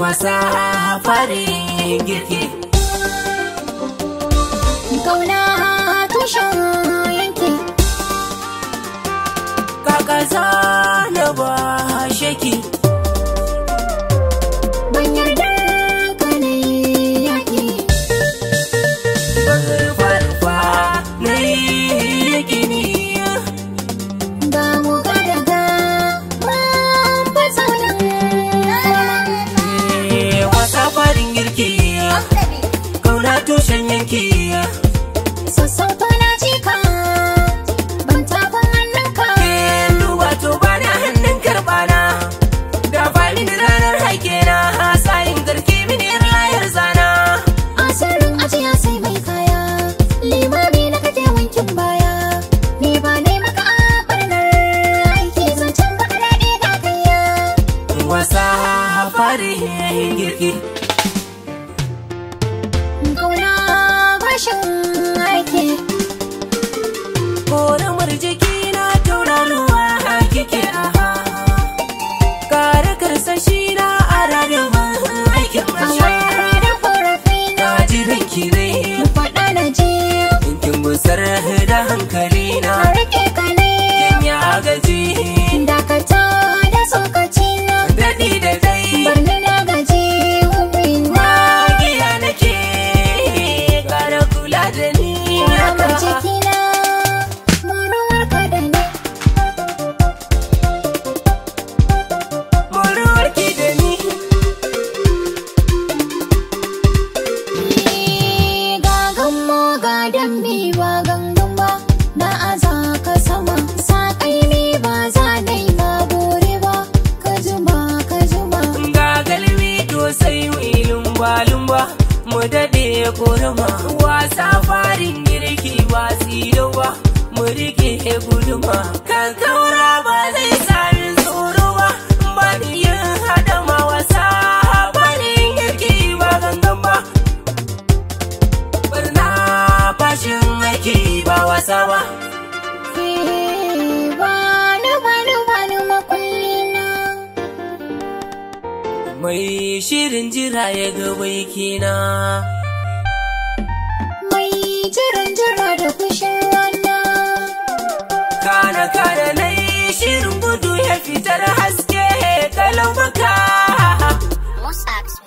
wasa farin girki Kauna tushen yanki kaka na ba shaki ban yarda ka ne yaƙi farfa na yi gini ga mu ga daga mun fasa nan wasa farin girki kauna tushen yanki sassauta na jika ban tafin hannunka duba to bana hannun karbana da fali da ranar haike na sayin garki mini layar zana asirin ajiya sai mai kaya limami na kake wankin baya ni ba ne maka a barnar aiki zancen baka daɗe ga kayya wasa farin girki kauna bashin aiki Koramar jiki na tauraruwa kike aha Kare karsashi na a ranar aikin masha awar da korafi na Na ji ranki ne faɗa na ji Kin busar da hankali na a rike ka ne Kin ya gaji dakata da tsokaci na Daɗi da dai barni na gaji hubin na Magiya nake Kara kula da ni Ramar jikina muruwar ka da ni Muruwarki da ni ga gammo ga dambe ba gangan ba na aza ka sama saƙai ne ba za na yi ma bore ba ka juma ka juma ga galmi to sai mu lumba lumba mu dade korama wasa farin girki ba silo ba mu rike guduma kan kaura ba zai sami tsoro ba ba ni yin hadama wasa farin girki ba gangan ba barna fashin aiki ba wasa ba Eh, bani bani bani makullina mai shirin jira ya ga baikina mai jiran jira da fushin rana kana kana na yi shirin gudu ya fitar haske kalau baka Musax